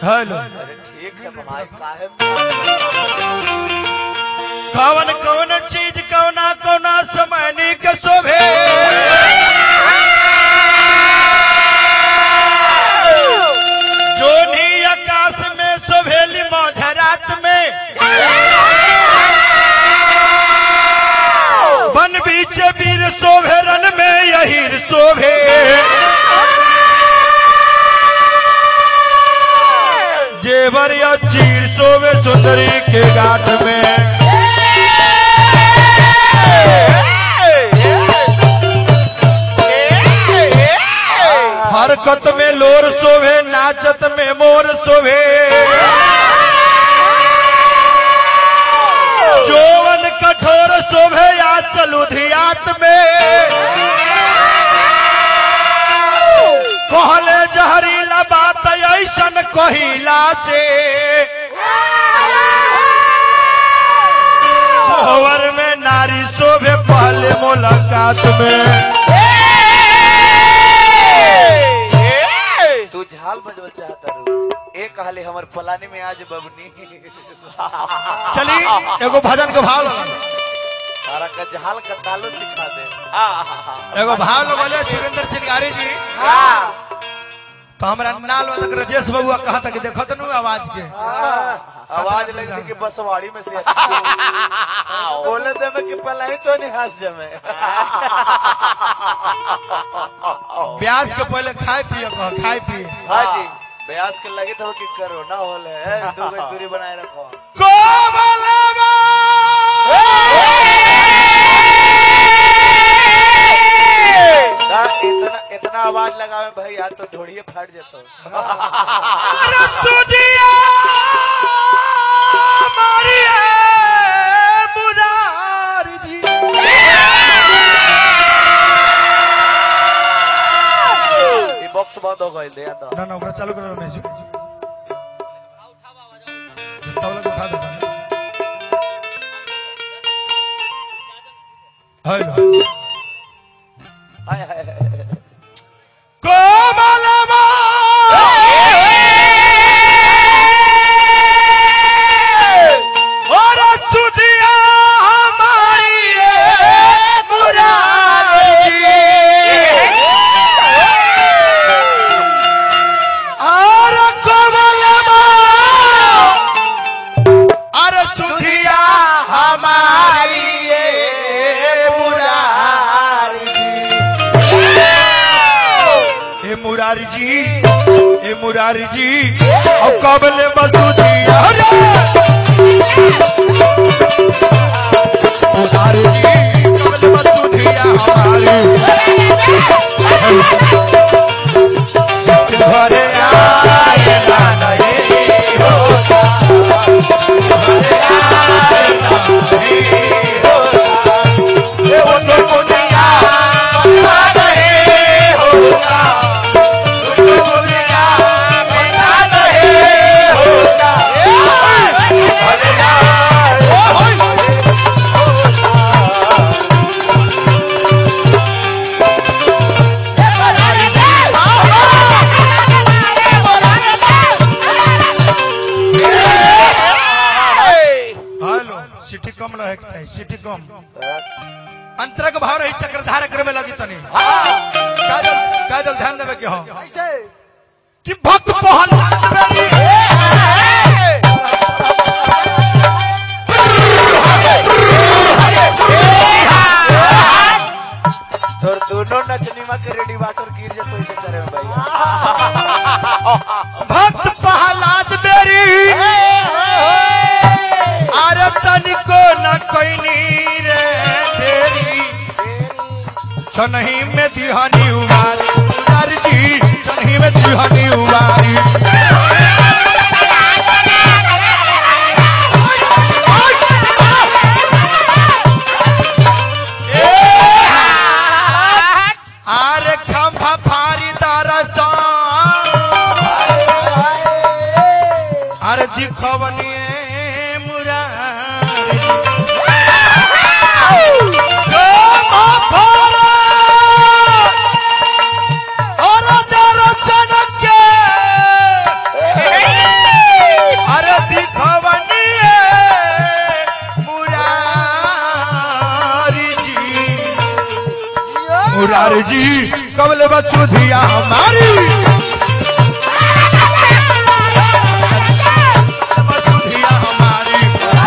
Hello अरे ठीक है भाई काहे कवन कवन चीज कवना कवना समय निक शोभे जोनी आकाश में शोभेली मौझरात में वन बीच वीर शोभे रन में यही शोभे जेवर या चीर शोभे सुंदरी के गाठ में हरकत में लोर शोभे नाचत में मोर शोभे जोवन कठोर शोभे या चलू धियात में कहले जहरीला बात ऐसन कहिला से भवर में नारी शोभे पहले मुलाकात में तू झाल बजबल चाहता रू एक हाले हमर पलानी में आज बबनी चली एगो भजन के भाव लगल तारा का झाल का तालो सिखा दे एगो भाव लगल सुरेंद्र चिंगारी जी तो हमरा नाल वादक राजेश बबुआ कहा था कि देखो तो नु आवाज के आवाज लगती कि बसवाड़ी में से बोले दे में कि पलाई तो नहीं हंस जमे ब्यास के पहले खाए पिए कह खाए पिए हाँ जी ब्यास के लगे तो कि कोरोना होल है दो गज दूरी बनाए रखो कोमलवा ता इतना इतना आवाज लगावे भैया तो ढोड़िए फट जेतो अरे तुझिया मारिए मुरारी जी ये बॉक्स बंद हो गई दे अंदर ना ना ओकरा चालू करो रमेश जी जितना वाला को उठा देता है हेलो हाय हाय हाय कोमलवा और सुधिया हमारी ये मुरारी और कोमलवा और सुधिया हमारी ये मुरारी ए मुरारी जी ए मुरारी जी और कबले मसूदिया मुरारी जी कबले मसूदिया हमारी घरे आए ना नहीं होता घरे आए ना नहीं होता ए वो मसूदिया बता नहीं होता हेलो सिटी कम रहे के चाहिए सिटी कम अंतरा के भाव रही चक्रधार करे में लगी तनी काजल काजल ध्यान देवे के हो कि भक्त पहल तोर दोनों नचनीमा के रेडी वाटर गिर जे पैसे करे में भाई भक्त प्रहलाद बेरी अरे तनिको न कोइनी रे तेरी छनही में दिहानी उबारी उदार जी छनही में दिहानी उबारी अरे खंभा फारी दरसा अरे दिखवनी मुरारी खंभा फारा और दर्शन के हमारी सुधिया हमारी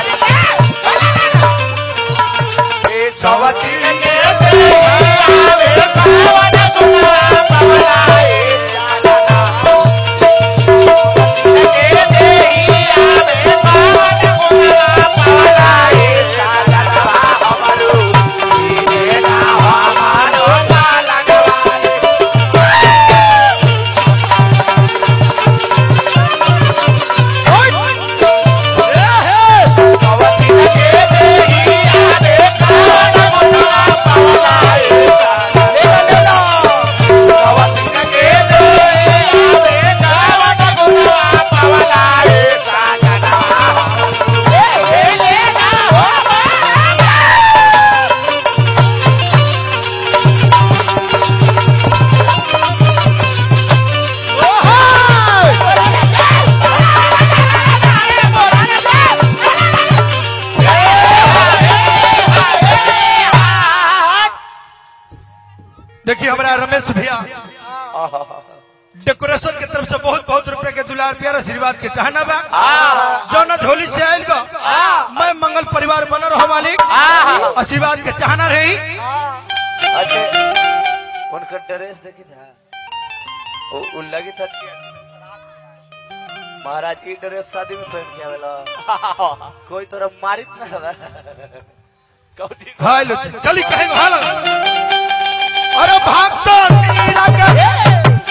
देखिए हमारा रमेश भैया डेकोरेशन के तरफ से बहुत बहुत रुपए के दुलार प्यार आशीर्वाद के चाहना बा जौना झोली से आयल बा मैं मंगल परिवार बन रहो मालिक आशीर्वाद के चाहना रही अच्छा उनका ड्रेस देखी था वो वो लगी था कि महाराज की ड्रेस शादी में पहन के आवेला कोई तोरा मारित ना हवा कौची हाय लो चली कहेंगे हाल अरे भागता मीरा के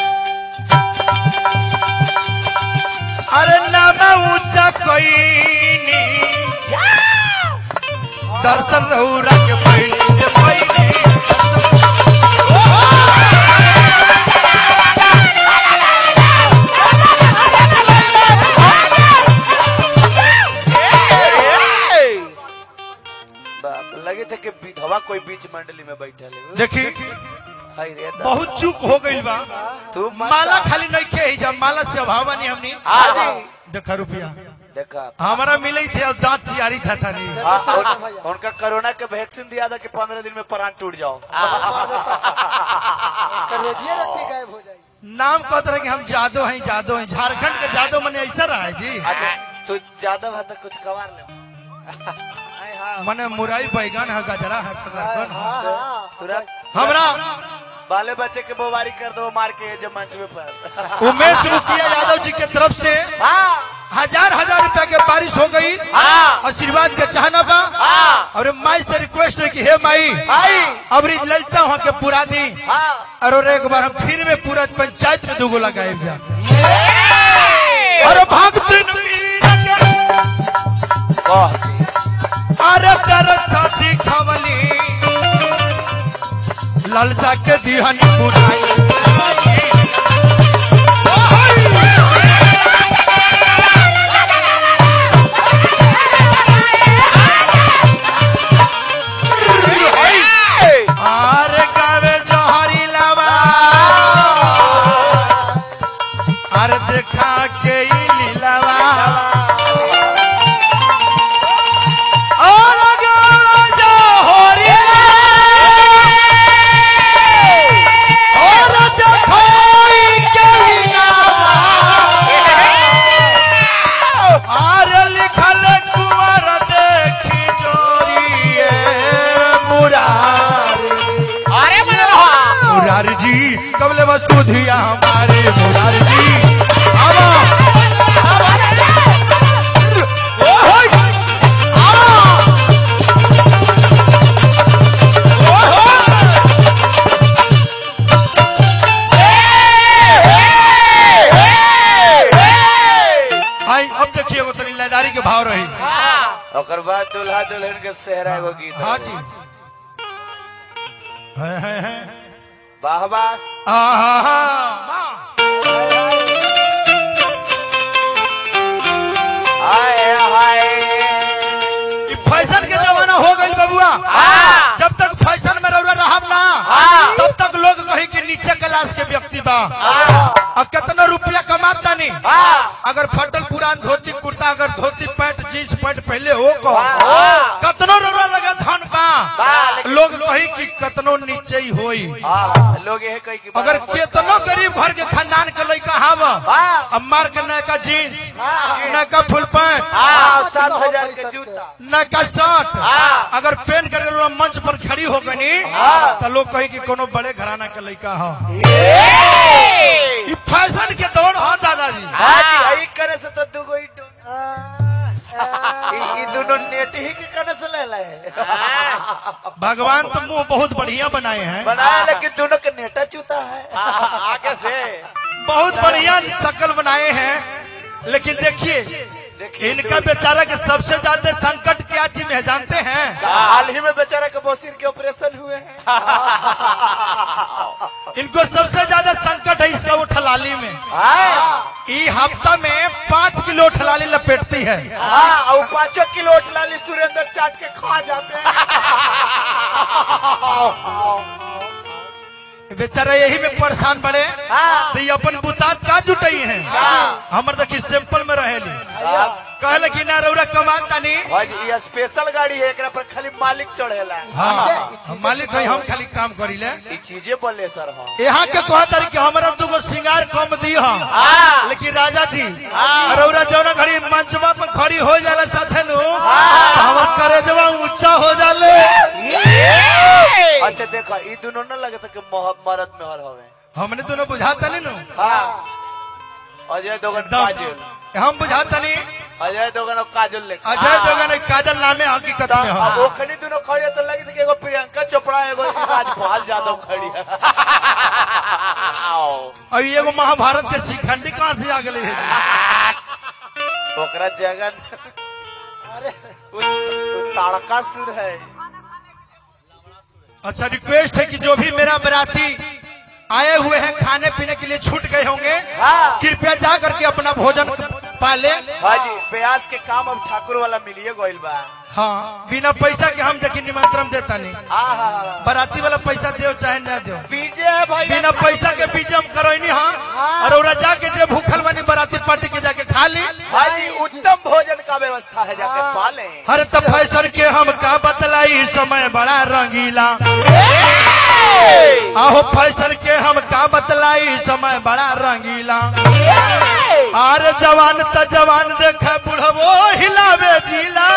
अरे नाम ऊंचा कोई दर्शन रहुरा के पैनी के पैनी बाप लगे थे कि विधवा कोई बीच मंडली में बैठा ले देखी हाय रे दादा। बहुत चूक हो गई बा तू मत माला जा। खाली नहीं के ही जब माला से अभाव नहीं हमनी हाजी देखा रुपया देखा हमारा मिले ही थे और दांत चियारी था था नहीं हाँ, उन- उनका कोरोना का वैक्सीन दिया था कि पंद्रह दिन में प्राण टूट जाओ रोजिए रोटी गायब हो जाएगी नाम कहते रहे कि हम जादो हैं जादो हैं झारखंड के जादो मने ऐसा रहा है जी अच्छा तू ज्यादा भात कुछ कवार ले आय हाँ मने मुराई बैगन है गजरा है शकरकंद है तुरंत हमरा बाले बच्चे के बोबारी कर दो मार के जब मंच में पर उमेश मुखिया यादव जी के तरफ से हाँ हजार हजार रुपया के बारिश हो गई हाँ आशीर्वाद के चाहना बा हाँ और माई से रिक्वेस्ट है कि हे माई भाई अब ललचा वहाँ के पूरा दी हाँ और एक बार हम फिर में पूरा पंचायत में दूगो लगाए जा अरे भागते न मीरा के वाह अरे तेरे साथी खवली लालसा के दिहन पुराई अरे गावे जहरी लावा अरे देखा के ई लीलावा और गावे जहरी और देखो ई के लीलावा अरे लिखल कुंवर देखी जोरिए मुरारी अरे मन रहा मुरारी जी कबले बस सुधिया हमारे मुरारी जी आवा ओ होय आवा ओ होय आई अब देखिए वो तनी लयदारी के भाव रही ओकर बाद दुल्हा दुल्हन के सेहरा एगो गीत हाँ जी है है है वाह वाह आहा हाय हाय ई फैशन के जमाना हो गई बबुआ जब तक फैशन में रउरा रहब ना तब तक लोग कही कि नीचे क्लास के व्यक्ति बा और कितना रुपया कमाता नहीं अगर फटल पुरान धोती कुर्ता अगर धोती पैंट जींस पैंट पहले हो को कतनो रउरा लगा धन बा लोग कही कि कतनो केतनो नीचे ही होई हाँ, लोग ये कही कि अगर केतनो गरीब घर के खानदान के लड़का हाव हाँ। अब मार के नयका जीन्स नयका फुल पैंट हाँ, सात हजार के जूता नयका शर्ट हाँ। अगर पेन करके वो मंच पर खड़ी हो गनी हाँ। तो लोग कही कि कोनो बड़े घराना के लड़का हो ई फैशन के दौड़ हो दादाजी हाँ जी, यही करे से तो दुगो ही डो- ई- ई दोनों नेट ही के करे से ले ले भगवान तो मुंह बहुत बढ़िया बनाए हैं बनाया लेकिन दोनों के नेटा चूता है आगे से बहुत बढ़िया शक्ल बनाए हैं लेकिन देखिए देखिए इनका बेचारा के सबसे ज्यादा संकट क्या चीज है जानते हैं हाल ही में बेचारा के बोसिर के ऑपरेशन हुए हैं इनको सबसे ज्यादा संकट है इसका वो ठलाली में हाँ, ई हफ्ता में पाँच किलो ठलाली लपेटती है हाँ और पाँचों किलो लाली सुरेंद्र चाट के खा जाते हैं बेचारा यही में परेशान बड़े हाँ। तो ये अपन बुतात का जुटाई है हमर देखी सिंपल में रहेली कहले कि ना रौरा कमान तानी भाई ये स्पेशल गाड़ी है एकरा पर खाली मालिक चढ़ेला हाँ मालिक है हम खाली काम करीले ये चीजें बोले सर हाँ यहाँ के कहा तारी कि हमारा दुगो सिंगार कम दी हम हाँ। लेकिन राजा जी रौरा जौना घड़ी मंचवा पर खड़ी हो जाला साथे नु तो हमार करेजवा ऊंचा हो जाले अच्छा देखो ये दोनों न लगे था कि मोह- मरद में हर हवे हमने दोनों बुझाता नहीं नु हाँ अजय दोगन काजल एकदम हम बुझाता नहीं अजय दोगन और काजल लेके अजय दोगन एक काजल नामे हकीकत में अब हो ओखनी दोनों खड़ी है तो लगी थी कि एगो प्रियंका चोपड़ा एगो राजपाल यादव खड़ी है और ये एगो महाभारत के शिखंडी कहाँ से आ गए ओकरा जगन ताड़का सुर है अच्छा रिक्वेस्ट है कि जो भी मेरा बराती आए हुए हैं खाने पीने के लिए छूट गए होंगे हाँ। कृपया जा करके अपना भोजन पाले हाजी ब्यास के काम अब ठाकुर वाला मिलिए गोइल बा हाँ बिना पैसा के हम देखिए निमंत्रण देता नहीं आहा बराती वाला पैसा दो चाहे न दो बीजे है भाई बिना पैसा के बीच हम करोनी हाँ और ओरा जाके जे भूखल बनी बराती पार्टी के जाके खा ली भाई उत्तम भोजन का व्यवस्था है जाके पाले हर तो फैशन के हम का बतलाई समय बड़ा रंगीला आहो फैशन के हम का बतलाई समय बड़ा रंगीला अरे जवान त जवान देख बुढ़वो हिलावे दिला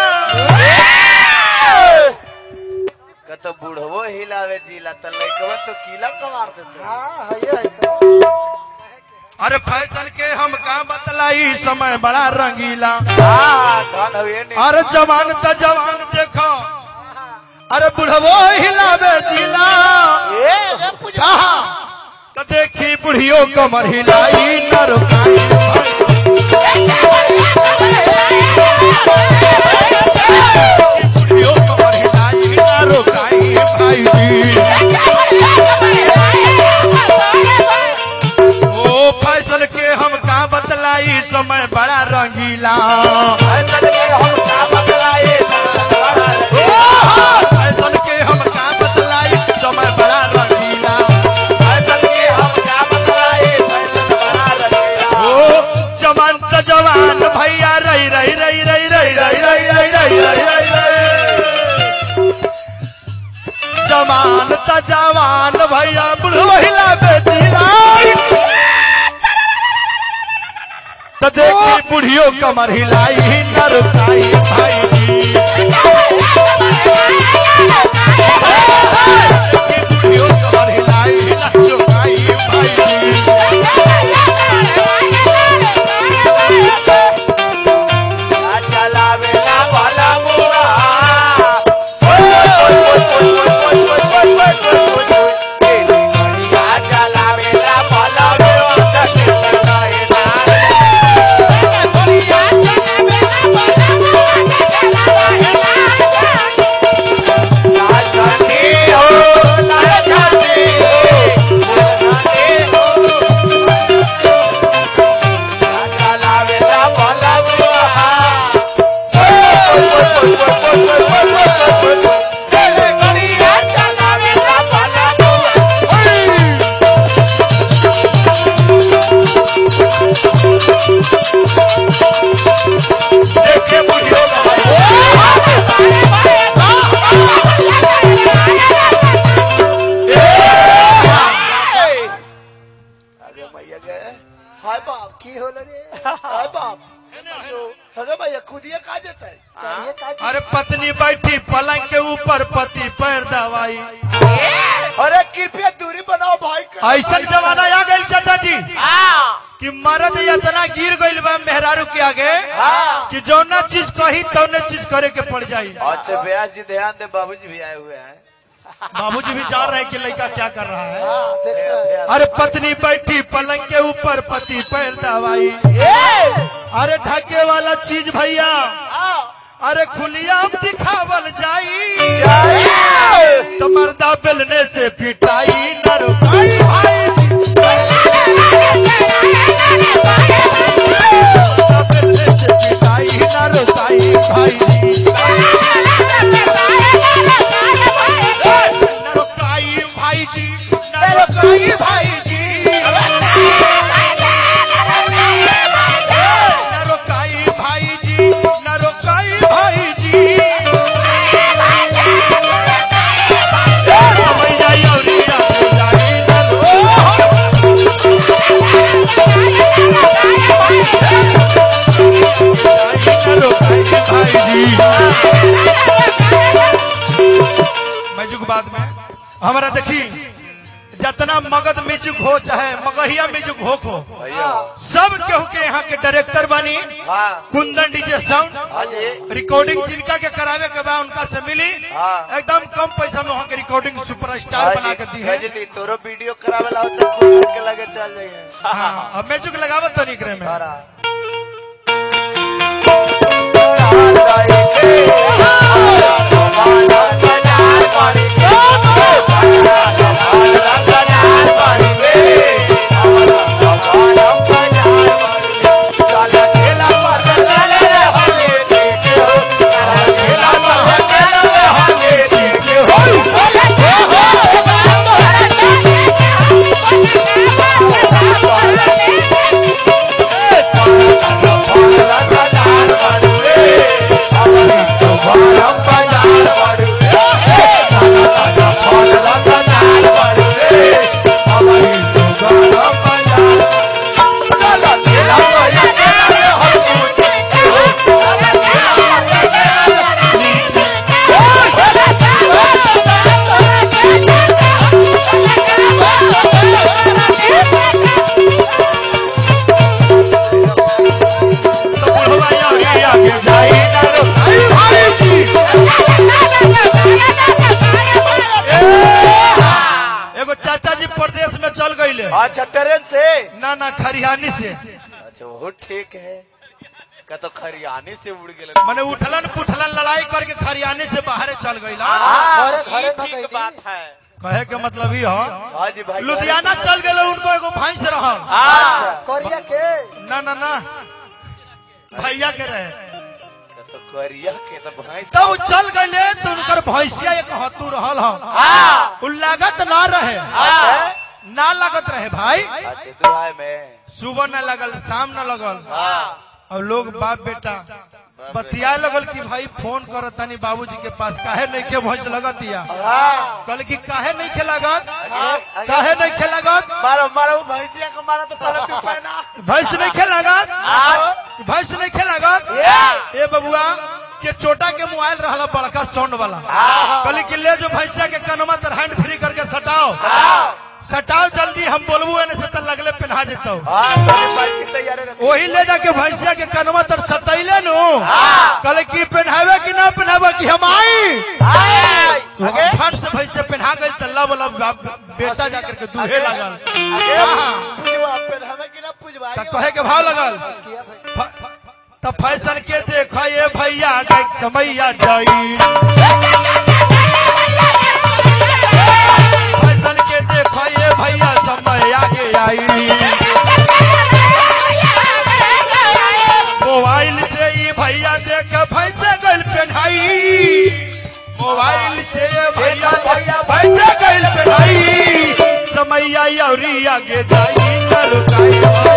कत बूढ़वो हिलावे जिला त लइकवा तो किला कमार देते हाँ है है तो। अरे फैशन के हम का बतलाई समय बड़ा रंगीला हाँ धन हुए नहीं अरे जवान त जवान देखो अरे बुढ़वो हिलावे दिला कहा तो देखी बुढ़ियो कमर हिलाई न रुकाई बुढ़ियो कमर हिलाई न रुकाई भाई जी ओ फैसल के हम का बतलाई समय बड़ा रंगीला फैसल के हम का बतलाए ओ फैसल के हम का बतलाई समय बड़ा रंगीला फैसल के हम का बतलाए फैसल बना रहे ओ जवान त जवान भैया रही रही रही रही रही रही रही रही रही रही रही रही जवान त जवान भैया बुढ़वहिला बेचिला तो देखी बुढ़ियो कमर हिलाई न रुकाई भाई जी देखी बुढ़ियो कमर हिलाई न रुकाई भाई जी चलावे ना वाला बुआ चलावे ना वाला बुआ आगे हाय बाप की होल रे हाय बाप अरे भैया खुदिया कहा जाता है चढ़िए का अरे पत्नी बैठी पलंग के ऊपर पति पैर दवाई अरे कृपया दूरी बनाओ भाई का ऐसा जमाना आ गई चाचा जी कि मर्द इतना गिर गईल बा मेहरारू के आगे कि जौना चीज कही तौने चीज करे के पड़ जाई अच्छा भैया जी ध्यान दे बाबूजी भी आए हुए हैं बाबूजी भी जान रहे हैं कि लड़का क्या कर रहा है हाँ, देख रहे हैं। ध्यान- अरे पत्नी बैठी पलंग के ऊपर पति पैर दवाई अरे ढके वाला चीज भैया अरे खुलिया दिखावल जाई तो मर्दा बेलने से पिटाई नर भाई भाई मर्दा बेलने से पिटाई नर साई भाई नरोकाई भाई जी नरोकाई भाई जी नरोकाई भाई जी नरोकाई भाई जी समझ जाई और जाई नरो नरोकाई भाई जी मैजुक बाद में हमारा देखी जितना मगध म्यूजिक हो चाहे मगहिया म्यूजिक हो को भैया सब केहू के यहाँ के डायरेक्टर बानी हाँ कुंदन डीजे साउंड हाँ जी रिकॉर्डिंग जिनका के करावे के बाद उनका से मिली हाँ। एकदम कम पैसा में वहाँ के रिकॉर्डिंग सुपरस्टार बना के दी है गजली तोरो वीडियो करावे ला तो खुद के लगे चल जाइए हाँ, अब म्यूजिक लगावत तो निकरे में सारा तो बुढ़वा आगे आगे जाई ना रो भाई भाई जी एगो चाचा जी प्रदेश में चल गईले अच्छा ट्रेन से ना ना खरिहानी से अच्छा वो ठीक है का तो खरियानी से उड़ गए मैंने उठलन पुठलन लड़ाई करके खरियानी से बाहर चल गईला घरे घरे न ठीक गई बात है कहे के मतलब ही हो हाँ जी भाई लुधियाना चल गए उनको एगो भैंस रहल अच्छा करिया के ना ना ना भैया के रहे का तो करिया के तो भैंस तब वो चल गए तो उनकर भैंसिया एक हतू रहल हो उ लागत ना रहे ना लागत रहे भाई अच्छा दुहाई में सुबह न लगल शाम न लगल हाँ अब लोग बाप बेटा बतिया लगल कि भाई फोन कर तनी बाबूजी के पास काहे नहीं के भैंस लगत या हाँ कल की काहे नहीं के लागत आगे- काहे नहीं के लागत मारो मारो वो भैंसिया को मारा तो पहले तू पहना भैंस नहीं के लागत हाँ भैंस नहीं के लागत ये ए बबुआ के चोटा के मोबाइल रहला बड़का साउंड वाला कल की ले जो भैंसिया के कनमा तर हैंड फ्री करके सटाओ सटाओ जल्दी हम बोलबू एने से तो लगले पहना जेतो हाँ मेरे बाइक की तैयारी रखो वही ले जाके भैंसिया के कनमा तर सतैले नु कल की पहनावे कि ना पहनावे कि हम आई आगे फट से भैंसे पहना गई तल्ला वाला बाप- बेटा जाकर के दूहे लगल आगे हाँ। पुजवा पहनावे कि ना पुजवा त कहे के भाव लगल किया भैंस फ- फ- त फैशन के देख ये भैया देख समैया जाई फैशन के देख ये भैया समय आगे आई मोबाइल से ये भैया देख भैंसे गल पहनाई मोबाइल से ये भैया देख भैंसे गल पहनाई समैया यौरी आगे जाई न रुकाई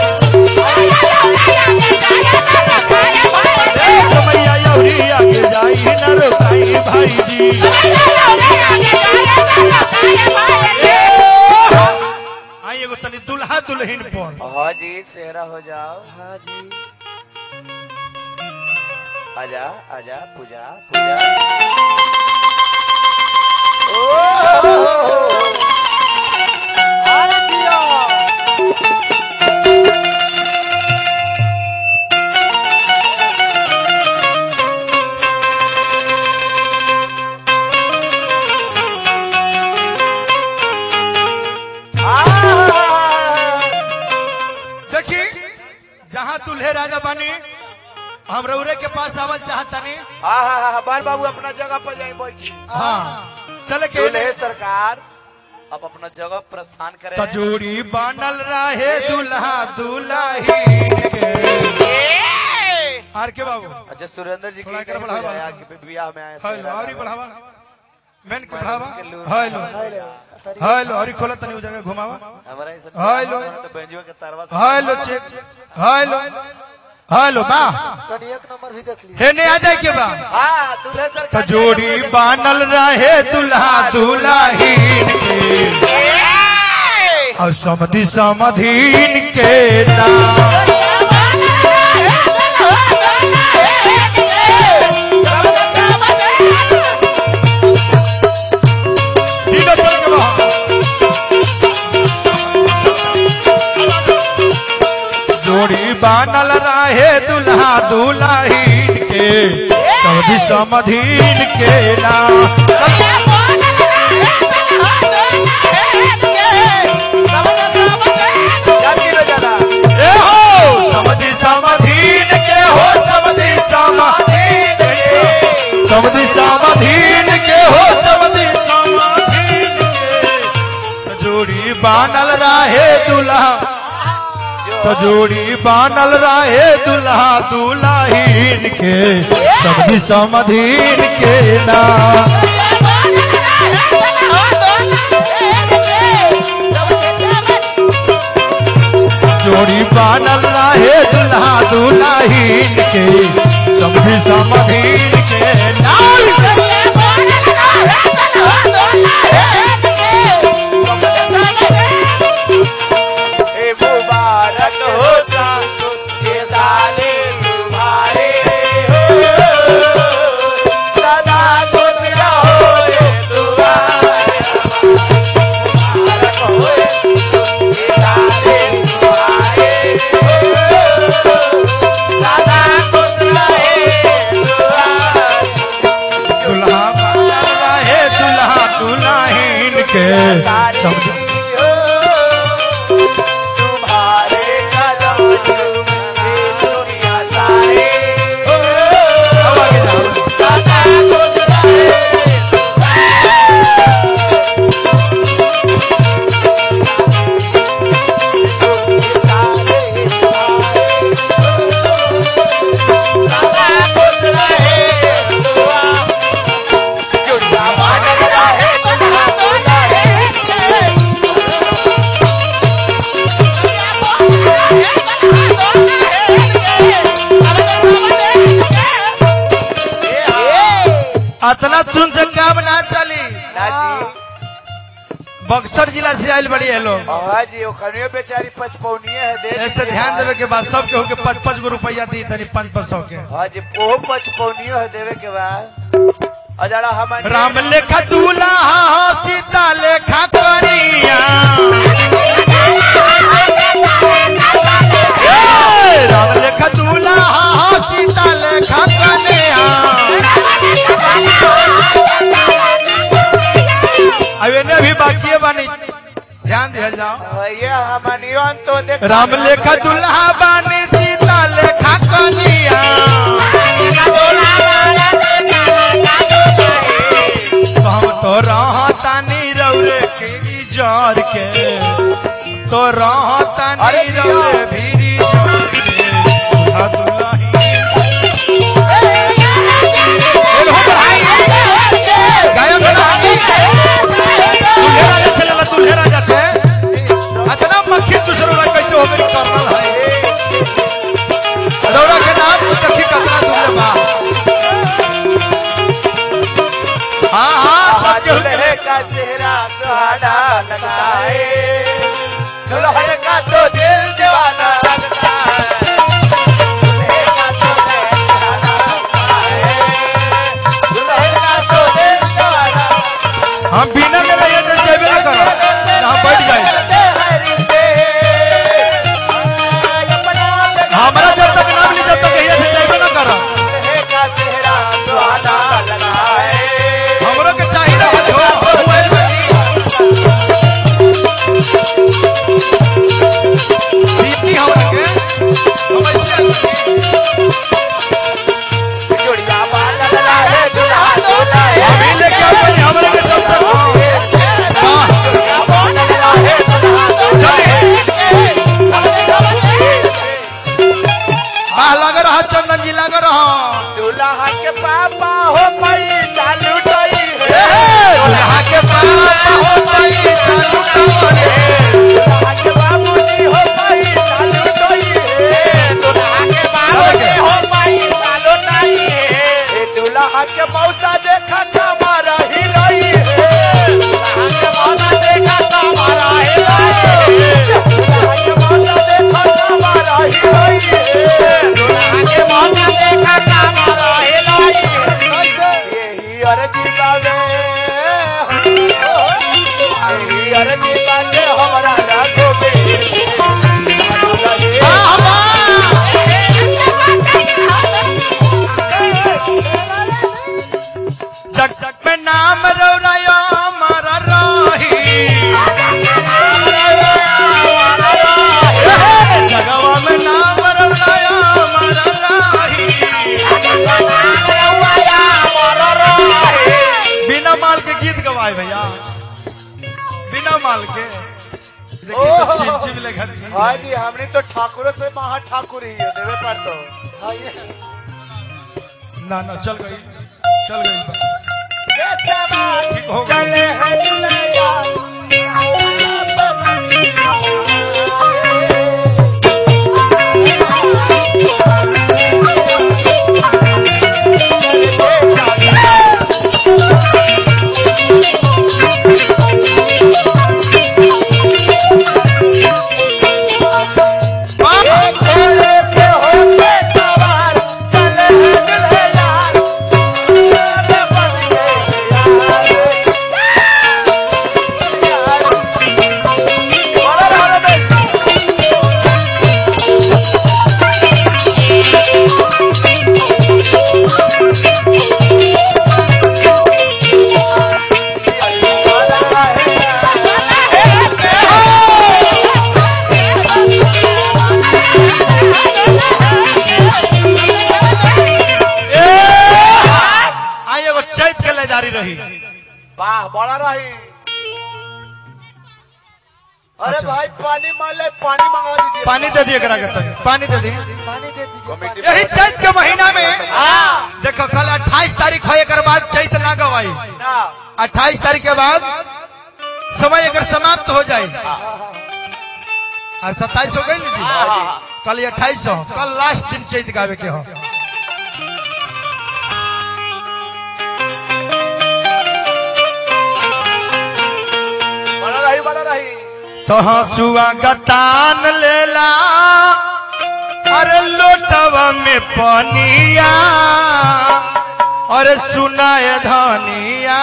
समैया यौरी आगे जाई न रुकाई भाई जी आई एगो तनी दुल्हा दुल्हन पर हाँ जी सेहरा हो जाओ हाँ जी आजा आजा पूजा पूजा ओ अरे जिया देखी जहाँ दूल्हे राजा बानी हम रउरे के पास आवल चाहतनी हाँ हाँ हाँ बाल बाबू अपना जगह पर जाए बैठ हाँ चले के दूल्हे सरकार अब अपना जगह प्रस्थान करें तजूरी बनल रहे दुल्हा दुल्ही के आर के बाबू अच्छा सुरेंद्र जी थोड़ा की कर बढ़ावा। आया कि बियाह में आए हेलो और ही बढ़ावा मेन के बढ़ावा के लूर। हेलो अरे हेलो और ही खोला तनी उ जगह घुमावा हमारा इस हेलो। तो बेंजुआ के तरवा से हेलो चेक हेलो हेलो बा कनी एक नंबर भी देख ली हेने आ जाए के बा हाँ दूल्हे सरकार तजोड़ी बानल रहे दुल्हा दुल्हीन के और समधि समधीन के नाम तीनों चल के बा। जोड़ी बानल रहे दुल्हा दुल्हीन के समधि समधीन के नाम जाती रह जाना ए हो समधि समधीन के हो समधि समाधीन के समधि समाधीन के हो समधि समाधीन के जोड़ी बानल रहे दुल्हा जोड़ी बानल रहे दुल्हा दुल्हीन के समधि समधीन के नाम जोड़ी बानल रहे दुल्हा दुल्हीन के समधि समधीन के नाम ए मुबारक हो सासु के साले तुम्हारे हो सदा खुश रहो रे तुम्हारे मुबारक हो के साले तुम्हारे हो सदा खुश रहे तुम्हारे दुल्हा बानल रहे दुल्हा दुल्हीन के समधि तुम्हारे कदम चूमे दुनिया सारे अब आगे जाओ। सदा खुश रहे सदा खुश रहे दुआ जुड़वा बादल रहे दुल्हा दुल्हन अतना तुम से काम ना चली ना जी बक्सर जिला से आयल बड़ी है लोग हाँ जी ओखनियो बेचारी पचपौनिये है दे ऐसे दीजिए। ध्यान देवे के बाद सबके होके पाँच पाँच गो रुपया दी तनी पाँच पाँच सौ के हाँ जी ओहो पचपौनियो है देवे के बाद अजड़ा हम राम लेखा दूल्हा हो सीता लेखा करिया ए, राम लेखा दूल्हा हो सीता लेखा कन्या अब इन्हें भी बाकी है बानी ध्यान दिया जाओ भैया हमनियो तो देख राम लेखा दूल्हा बानी सीता लेखा कन्या तो हम तो रहतानी रौरे के जर के तो रहतानी अरे जिया। रौरे भीरी जर के दूल्हा दुल्ही एलो भाई गायक बना दूल्हे राजा से लला दूल्हे राजा से अतना मक्खी दूसरों का कैसे हो गई करनल है रौरा के नाम सखी कतना दूल्हे बा हाँ हाँ सब केहू के दुल्हे का चेहरा सुहाना लगता है दुल्हन का तो दिल जवाना जोड़िया बादल रहे दुल्हा दुल्हा अभी लेके आओ भाई, हमरे के सबसे हाँ। वाह लग रहा चंदन जी लग रहा दूल्हा के पापा हो पैसा लुटाई ए, दुल्हा के पापा हो पैसा लुटावले। दूल्हा के बाबूजी हो पैसा लुटाई दूल्हा के बाबूजी हो पैसा लुटाई दूल्हा के मौसा देखा कमरा हिलाई दूल्हा के मौसा देखा कमरा हिलाई दूल्हा के मौसा देखा कमरा हिलाई दूल्हा के मौसा देखा कमरा हिलाई यही अर्जी बावे यही अर्जी बावे हमरा राखो बे जग जग में नाम रौरायो मारा राही जगवा में नाम रौरायो मारा राही बिना माल के गीत गवाए भैया बिना माल के देखिए तो चिम चिम ले घर चिम। हाँ जी हमने तो ठाकुर से महा ठाकुर ही है देवे पर तो हाँ ये ना ना चल गई चल गई ठीक हो गई। चले हैं दुनिया घोड़े पे होके सवार चले हैं दुल्हनिया में बन गए यार बोलो बोलो बे आई एगो चैत के लेदारी रही वाह बड़ा रही अरे अच्छा। भाई पानी मान ले पानी मंगा दीजिए पानी दे दिए करा करता पानी दे दिए पानी दे दीजिए कमेटी पानी। यही चैत के महीना में हाँ देखो कल 28 तारीख है एक बाद चैत ना गवाई ना 28 तारीख के बाद समय अगर समाप्त हो जाए आज सत्ताईस हो गई ना जी हाँ। कल अट्ठाईस हो कल लास्ट दिन चैत गावे के हो बड़ा रही बड़ा रही तो हंसुआ गतान लेला अरे लोटवा में पनिया अरे सुनाए धनिया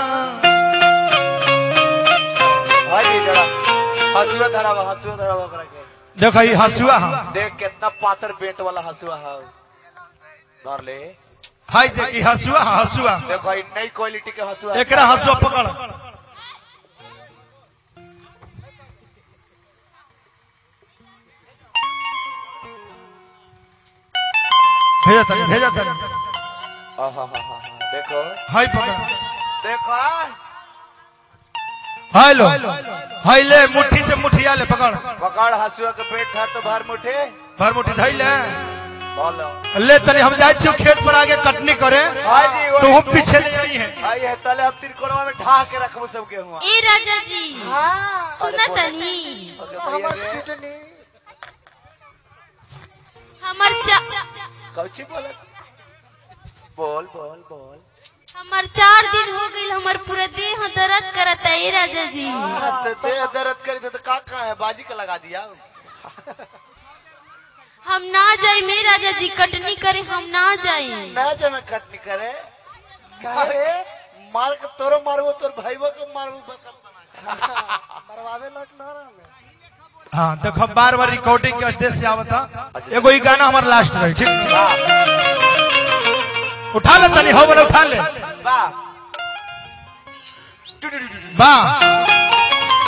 हाँ जी जरा हंसुआ धरावा हंसुआ धरावा करा के देखो ये हंसुआ हम देख कितना पातर बेट वाला हंसुआ है धर ले हाय देखी हंसुआ हाँ, हंसुआ देखो ये नई क्वालिटी के हंसुआ है। एकरा हंसुआ पकड़ भेजा तनी भेजा तनी आहाहाहा, देखो हाय पकड़ देखो हेलो हाय ले मुट्ठी से मुठिया ले पकड़ पकड़ हंसुआ के पेट था तो बाहर मुठे भर मुट्ठी धई ले बोलो ले तनी हम जाए छियो खेत पर आगे कटनी करे हाँ जी तो वही हम पीछे ले आई है आई है तले अब तिरकोनवा में ढा के रखबो सब गेहुआ ए राजा जी हाँ सुना तनी हमार किडनी हमर चा कौची बोल बोल बोल बोल हमर चार दिन हो गई हमर पूरा देह दर्द करता ए राजा जी तो ते दर्द करी तो का का है बाजी का लगा दिया हम ना जाए मे राजा जी कटनी करे हम ना जाए ना जे में कटनी करे अरे मार के तोरो मारबो तोर भाईबो के मारबो बकल बना मरवावे लट ना रहा हाँ देखो बार बार रिकॉर्डिंग के उद्देश्य से आवता एगो ई गाना हमारा लास्ट रही ठीक उठा ले तनी हो बोले उठा ले वाह वाह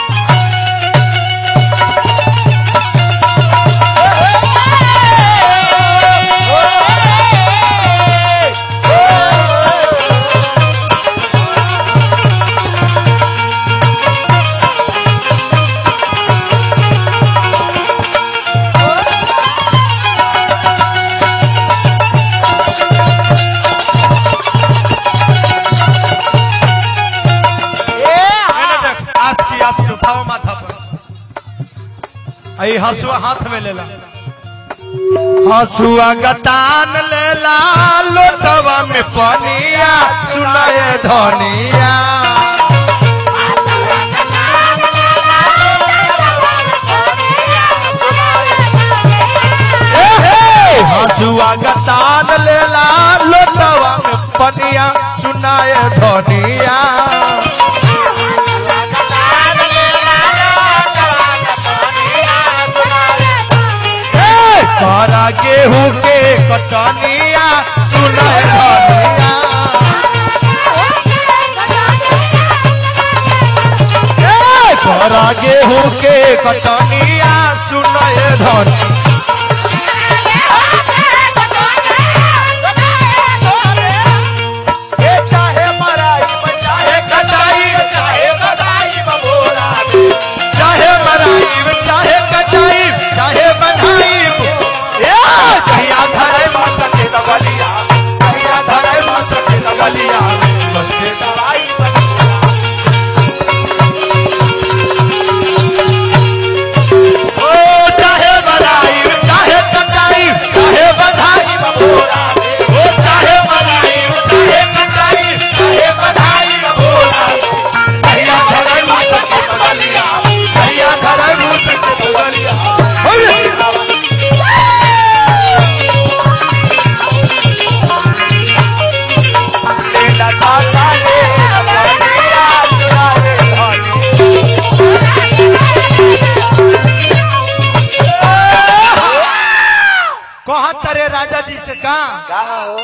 हसुआ हाथ में लेला हसुआ गतान लेला लोटवा में पनिया सुनाए धनिया ए हे, हसुआ गतान लेला लोटवा में पनिया सुनाए धनिया ए, करा गेहूं के कटनिया सुनाए धनिया ए, करा गेहूं के कटनिया सुनाए धनिया ए चाहे मराई चाहे कटाई चाहे बधाई बबोरा चाहे मराई चाहे कटाई चाहे बनाई ए कहिया धरे मसके दबलिया कहिया धरे मसके लगलिया मसके दवाई बबोरा ओ चाहे मराई चाहे कटाई चाहे बधाई बबोरा ओ चाहे मराई चाहे कटाई चाहे बधाई बोला कहिया धरे मसके लगलिया कहिया धरे मसके लगलिया अरे लेला ताता ले बलिया चुराए धनी कहा तरे राजा जी से कहा कहा हो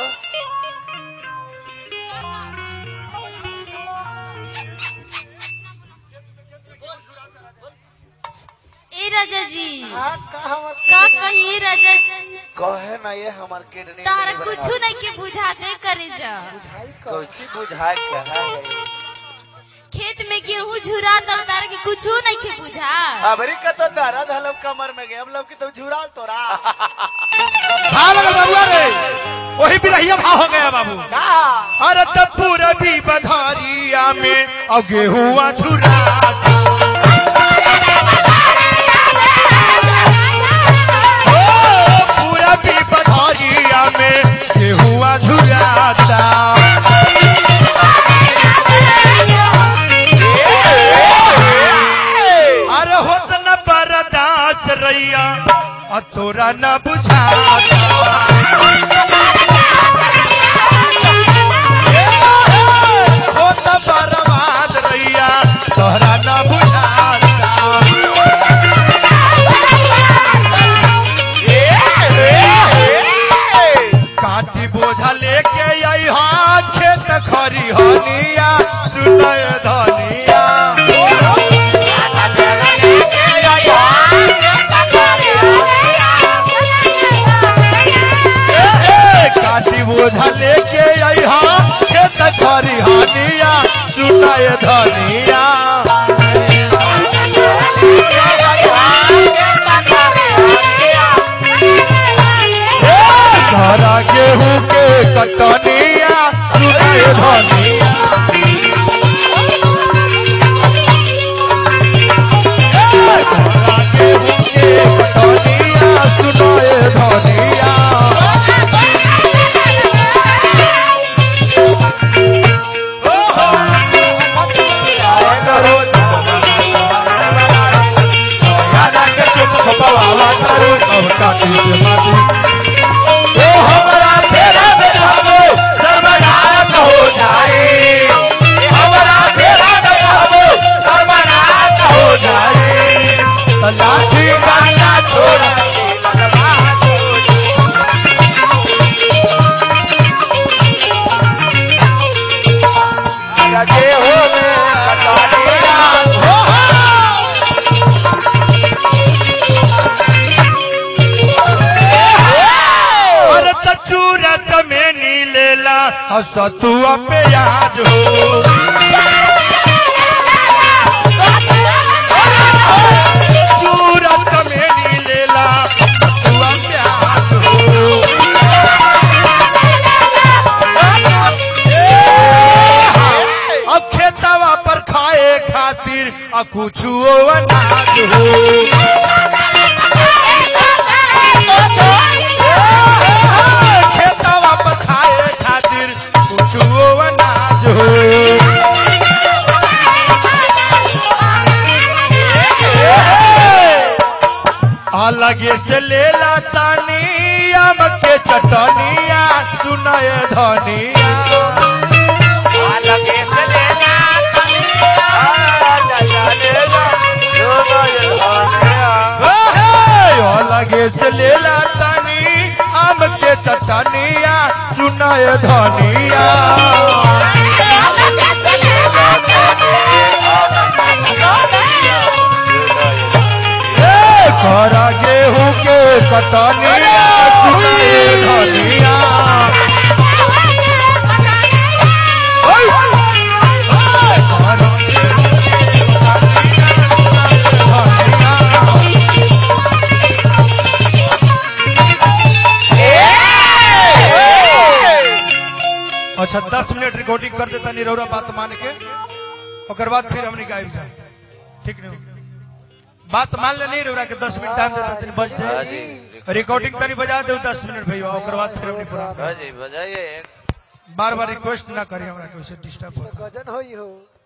ए राजा जी हाँ का हमर का कही राजा जी कहे ना ये हमार किडनी तारा कुछ नहीं के बुझाते करे जा भाई का कुछ बुझाए कहा है खेत में गेहूं झुरा तो तारा के कुछ नहीं के बुझा अबरी का तो दर्द हलो कमर में गए हम लोग की तो झुराल तोरा भाव लगा बाबुआ रे वही बिरहिया भाव हो गया बाबू कहा अरे तब पूरा भी बधारिया में और गेहुआ छुरा पूरा भी बधारिया में गेहुआ झुराता अरे होत न बरदास रैया और तोरा न बुझाता हो त बर्बाद रैया तोहरा न बुझाता काटी बोझा लेके आई हाँ खेत खरी हनिया सुनय धनिया ए, ए, काटी बोझा लेके आई हाँ खेत खरी हनिया सुनय धनिया ए, धरा गेहूं के कटनिया सुनय धनिया ए, धरा गेहूं के कटनिया सुनय धनिया राजा के चुप खपावा करू अब काटी से माटी ओ हमारा फेरा में रहबो सर्वनाश हो जाए हमारा फेरा में रहबो सर्वनाश हो जाए तो लाठी काटा छोड़ लगे हो में कटनिया हो हो अरे त चूरा चमेनी लेला और सतुआ पे आज हो चूरा चमेनी लेला सतुआ पे आज हो अब खेतवा पर खाए खातिर आ कुछ अनाज हो अलगे से लेला तानी आम के चटनिया सुनाए धनिया लगे से लेना अलगे से लेला तानी आम के चटनिया सुनाए धनिया ए, करा गेहूं के कटनिया सुनाए धनिया ओय! ओय! करा गेहूं के कटनिया सुनाए धनिया अच्छा दस मिनट रिकॉर्डिंग कर देता निरौरा बात मान के ओकर बाद फिर हमने गायब जाए ठीक नहीं बात मान ले नहीं रौरा के दस मिनट टाइम देता तनी बज जाए रिकॉर्डिंग तनी बजा दे दस मिनट भैया ओकर बाद फिर हमने पूरा जी बजाइए बार बार रिक्वेस्ट ना करी हमरा के उसे डिस्टर्ब होता गजन होई हो